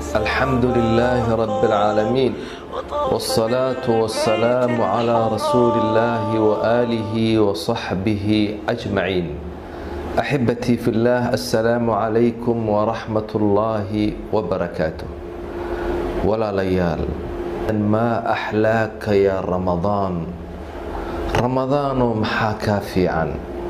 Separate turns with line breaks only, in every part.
الحمد لله رب العالمين والصلاة والسلام على رسول الله وآله وصحبه أجمعين أحبتي في الله السلام عليكم ورحمة الله وبركاته ولا ليال ما أحلاك يا رمضان رمضان محاكا في عن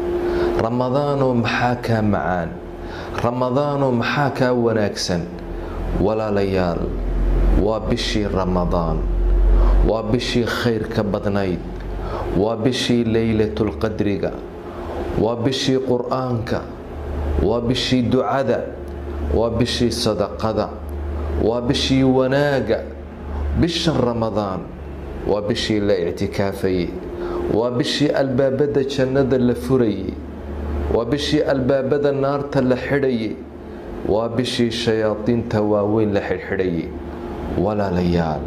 رمضان محاكا معان رمضان محاكا وناكسا walaalayaal waa bishii ramadaan waa bishii khayrka badnayd waa bishii leylatulqadriga waa bishii qur-aanka waa bishii ducada waa bishii sadaqada waa bishii wanaaga bishan ramadaan waa bishii la ictikaafayey waa bishii albaabada jannada la furayey waa bishii albaabada naarta la xidhayay waa bishii shayaadiinta waaweyn la xidhxidhayay walaalayaal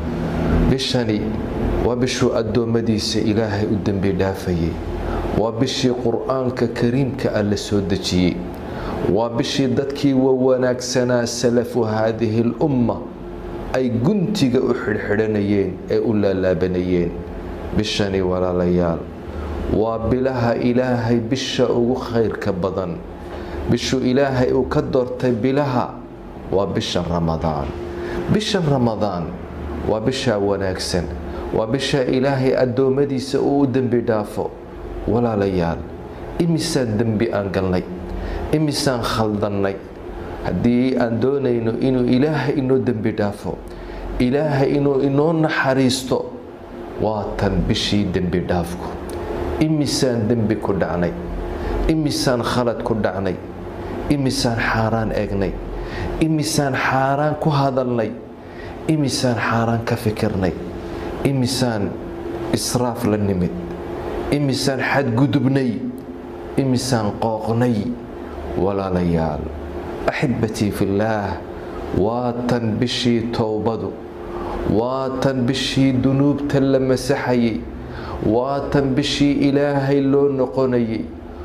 bishani waa bishuu addoommadiisa ilaahay u dembi dhaafayay waa bishii qur-aanka kariimka ah la soo dejiyey waa bishii dadkii wa wanaagsanaa salafu haadihi lumma ay guntiga u xidhxidhanayeen ee u laalaabanayeen bishani walaalayaal waa bilaha ilaahay bisha ugu khayrka badan bishuu ilaahay uu ka doortay bilaha waa bisha ramadaan bisha ramadaan waa bishaa wanaagsan waa bisha ilaahay addoommadiisa uu u dembi dhaafo walaalayaal imisaan dembi aan galnay imisaan khaldannay haddii aan doonayno inuu ilaahay inoo dembi dhaafo ilaahay inuu inoo naxariisto waa tan bishii dembi dhaafku imisaan dembi ku dhacnay imisaan khalad ku dhacnay imisaan xaaraan eegnay imisaan xaaraan ku hadalnay imisaan xaaraan ka fikirnay imisaan israaf la nimid imisaan xadgudubnay imisaan qooqnay walaalayaal axibbatii fillaah waa tan bishii towbadu waa tan bishii dunuubta la masaxayay waa tan bishii ilaahay loo noqonayay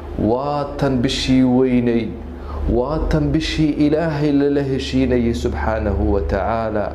waa tan bishii weynayd waa tan bishii ilaahay lala heshiinayay subxaanahu wa tacaala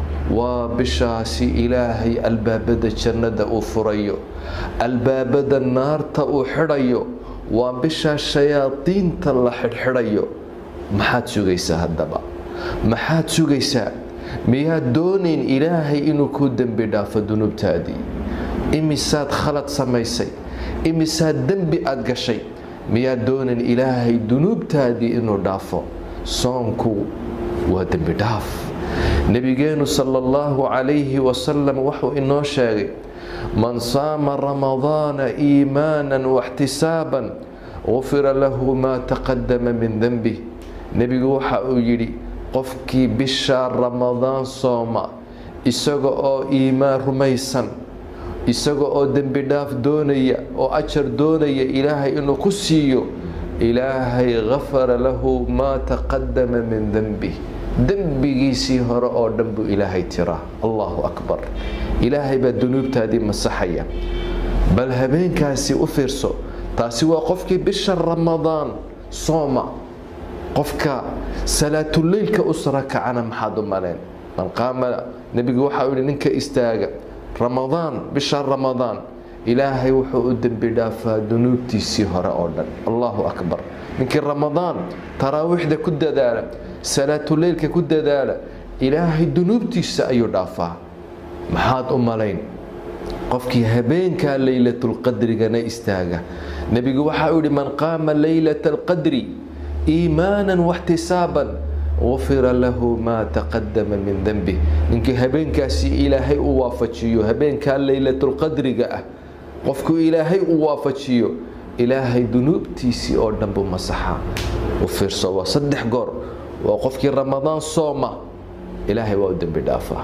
waa bishaasi ilaahay albaabada jannada uu furayo albaabada naarta uu xidhayo waa bishaa shayaadiinta la xidhxidhayo maxaad sugaysaa haddaba maxaad sugaysaa miyaad doonayn ilaahay inuu kuu dembi dhaafo dunuubtaadii imisaad khalad samaysay imisaad dembi aad gashay miyaad doonan ilaahay dunuubtaadii inuu dhaafo soonku waa dembi dhaaf nebigeenu sala allahu calayhi wasalam wuxuu inoo sheegay man saama ramadaana iimaanan waxtisaaban gufira lahu maa taqadama min denbih nebigu waxa uu yidhi qofkii bishaa ramadaan sooma isaga oo iimaan rumaysan isaga oo dembi dhaaf doonaya oo ajar doonaya ilaahay inuu ku siiyo ilaahay gafara lahu maa taqadama min denbih dembigiisii hore oo dhan buu ilaahay tiraa allahu akbar ilaahay baa dunuubtaadii masaxaya bal habeenkaasi u fiirso taasi waa qofkii bisha ramadaan sooma qofka salaatuleylka u sarakacana maxaad u maleen man qaama nebigu waxa uu yihi ninka istaaga ramadaan bisha ramadaan ilaahay wuxuu u dembi dhaafaa dunuubtiisii hore oo dhan allahu akbar ninkii ramadaan taraawiixda ku dadaala salaatuleylka ku dadaala ilaahay dunuubtiisa ayuu dhaafaa maxaad u malayn qofkii habeenkaa leylatulqadrigana istaaga nebigu waxa uu yihi man qaama leylata alqadri iimaanan waxtisaaban gufira lahu maa taqadama min denbih ninkii habeenkaasi ilaahay u waafajiyo habeenkaa leylatulqadriga ah qofku ilaahay u waafajiyo ilaahay dunuubtiisii oo dhan buu masaxaa u fiirso waa saddex goor waa qofkii ramadaan sooma ilaahay waa u dembi dhaafaa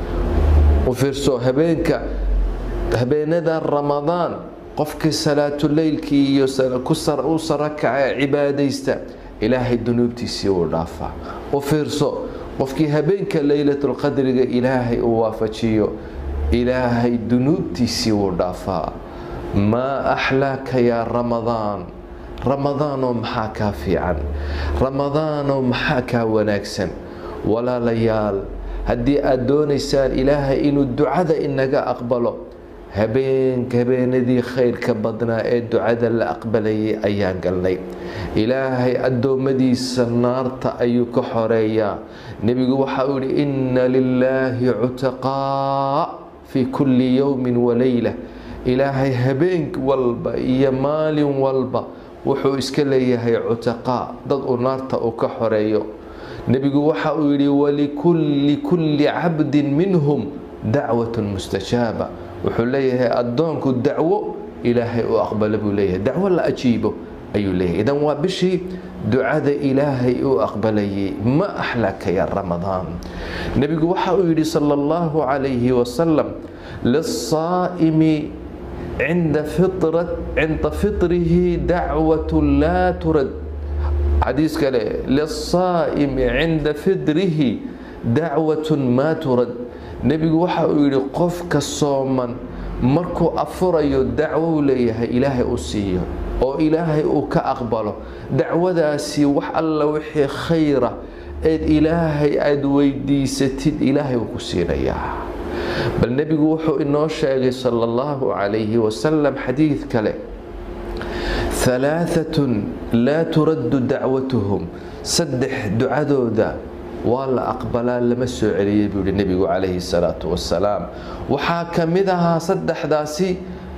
u fiirso habeenka habeenada ramadaan qofkii salaatuleylkii iyo u sarakaca cibaadaysta ilaahay dunuubtiisii uu dhaafaa u fiirso qofkii habeenka leylatulqadriga ilaahay uu waafajiyo ilaahay dunuubtiisii wuu dhaafaa maa axlaaka yaa ramadaan ramadaanoo maxaa kaa fiican ramadaanoo maxaa kaa wanaagsan walaalayaal haddii aad doonaysaan ilaahay inuu ducada inaga aqbalo habeenka habeenadii khayrka badnaa ee ducada la aqbalayay ayaan galnay ilaahay addoommadiisa naarta ayuu ka xoreeyaa nebigu waxa uu yihi inna lilaahi cutaqaa fii kulli yowmin waleyla ilaahay habeen walba iyo maalin walba wuxuu iska leeyahay cutaqaa dad uu naarta uu ka xoreeyo nebigu waxa uu yidhi walikulli kulli cabdin minhum dacwatun mustajaaba wuxuu leeyahay addoonku dacwo ilaahay u aqbalo buu leeyahay dacwo la ajiibo ayuu leeyahay idan waa bishii ducada ilaahay uu aqbalayay ma axlaka ya ramadaan nebigu waxa uu yidhi sala allahu calayhi wasalam lisaa'imi cinda cinda fitrihi dacwatu laa turad xadiis kale lisaa'imi cinda fitrihi dacwatun maa turad nebigu waxa uu yidhi qofka sooman markuu afurayo dacwo u leeyahay ilaahay u siiyo oo ilaahay uu ka aqbalo dacwadaasi wax alla wixii khayra eed ilaahay aada weydiisatid ilaahay uu ku siinayaa bal nebigu wuxuu inoo sheegay sala allahu calayhi wasalam xadiid kale halaaatun laa turaddu dacwatuhum saddex ducadooda waa la aqbalaa lama soo celiyay buu yihi nebigu calayhi salaatu wasalaam waxaa ka mid ahaa saddexdaasi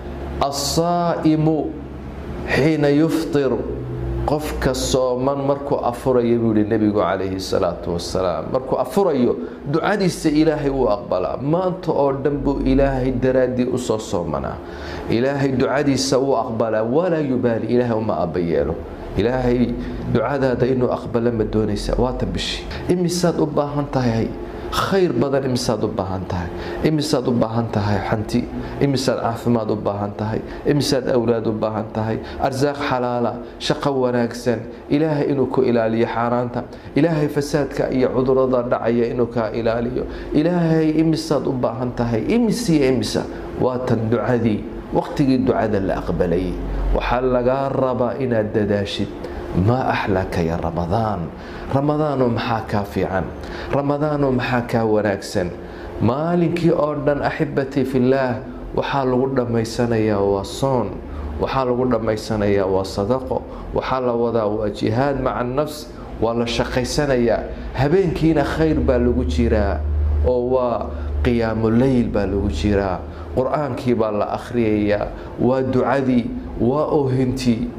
assaa'imu xiina yuftir qofka sooman markuu afurayo buu yihi nebigu calayhi salaatu wasalaam markuu afurayo ducadiisa ilaahay wuu aqbalaa maanta oo dhan buu ilaahay daraaddii usoo soomanaa ilaahay ducadiisa wuu aqbalaa walaa yubaali ilaahay uma abayeelo ilaahay ducadaada inuu aqbalo ma doonaysa waata bishii imisaad u baahan tahay khayr badan imisaad u baahan tahay imisaad u baahan tahay xanti imisaad caafimaad u baahan tahay imisaad awlaad u baahan tahay arsaaq xalaala shaqo wanaagsan ilaahay inuu ku ilaaliyo xaaraanta ilaahay fasaadka iyo cudurada dhacaya inuu kaa ilaaliyo ilaahay imisaad u baahan tahay imisiyo imisa waatan ducadii waqtigii ducada la aqbalayay waxaa lagaa rabaa inaad dadaashid maa axlaka ya ramadaan ramadaanoo maxaa kaa fiican ramadaanoo maxaa kaa wanaagsan maalinkii oo dhan axibatii fillaah waxaa lagu dhammaysanayaa waa soon waxaa lagu dhammaysanayaa waa sadaqo waxaa la wadaa waa jihaad maca nafs waa la shaqaysanayaa habeenkiina khayr baa lagu jiraa oo waa qiyaamu leyl baa lagu jiraa qur-aankii baa la akhriyayaa waa ducadii waa oohintii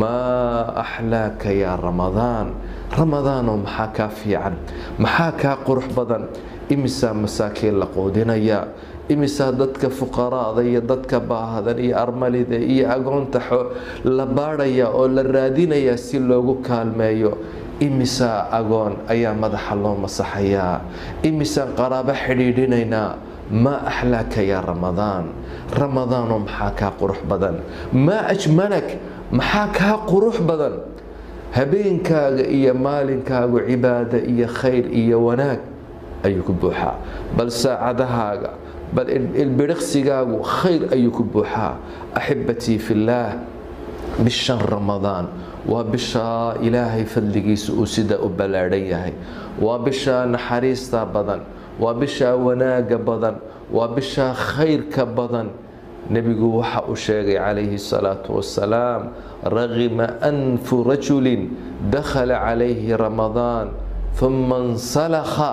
maa axlaaka yaa ramadaan ramadaanoo maxaa kaa fiican maxaa kaa qurux badan imisaa masaakiin la quudinayaa imisaa dadka fuqaraada iyo dadka baahdan iyo armalida iyo agoonta la baadhaya oo la raadinayaa si loogu kaalmeeyo imisaa agoon ayaa madaxa loo masaxayaa imisaan qaraabo xidhiidhinaynaa maa axlaaka yaa ramadaan ramadaanoo maxaa kaa qurux badan maa ajmalak maxaa kaa qurux badan habeenkaaga iyo maalinkaagu cibaado iyo khayr iyo wanaag ayuu ku buuxaa bal saacadahaaga bal ilbiriqsigaagu khayr ayuu ku buuxaa axibatii fillaah bishan ramadaan waa bishaa ilaahay fadligiisa uu sida u ballaadhan yahay waa bishaa naxariista badan waa bishaa wanaaga badan waa bishaa khayrka badan nebigu waxa uu sheegay calayhi salaatu wasalaam ragima anfu rajulin dakhala calayhi ramadaan uma insalakha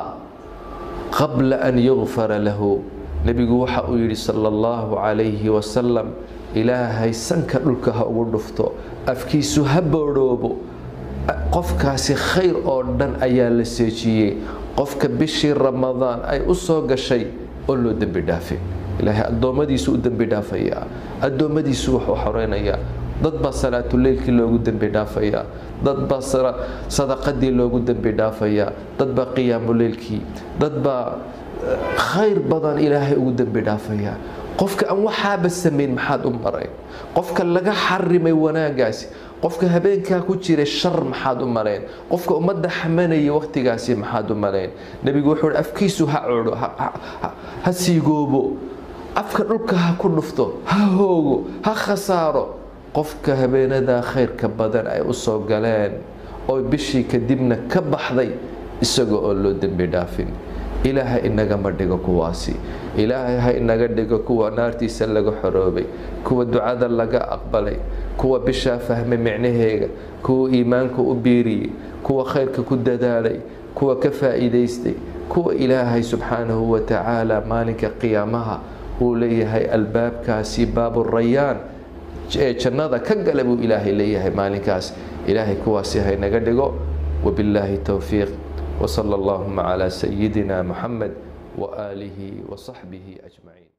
qabla an yugfara lahu nebigu waxa uu yidhi sala allahu calayhi wasalam ilaahay sanka dhulka ha ugu dhufto afkiisu ha boodhoobo qofkaasi khayr oo dhan ayaa la seejiyey qofka bishii ramadaan ay u soo gashay oo loo dembi dhaafay ilaahay addoommadiisu u dembi dhaafayaa addoommadiisu wuxuu xoreynayaa dad baa salaatuleylkii loogu dembi dhaafayaa dad baa sadaqadii loogu dembi dhaafayaa dad baa qiyaamuleylkii dad baa khayr badan ilaahay ugu dembi dhaafayaa qofka aan waxaaba samayn maxaad u marayn qofka laga xarimay wanaagaasi qofka habeenkaa ku jiray shar maxaad u malayn qofka ummadda xamanayay waqtigaasi maxaad u malayn nebigu wuxuu hi afkiisu ha codho ha siigoobo afka dhulka ha ku dhufto ha hoogo ha khasaaro qofka habeenadaa khayrka badan ay u soo galeen oo bishii kadibna ka baxday isaga oo loo dembi dhaafin ilaahay inagama dhigo kuwaasi ilaahay ha inaga dhigo kuwa naartiisa laga xoroobay kuwa ducada laga aqbalay kuwa bishaa fahmay micnaheega kuwa iimaanka u biiriyey kuwa khayrka ku dadaalay kuwa ka faa'iidaystay kuwa ilaahay subxaanahu wa tacaala maalinka qiyaamaha uu leeyahay albaabkaasi baabu rayaan ee jannada ka gala buu ilaahay leeyahay maalinkaas ilaahay kuwaasi haynaga dhigo wabillaahi towfiiq وصلى اللهم على سيدنا محمد وآله وصحبه أجمعين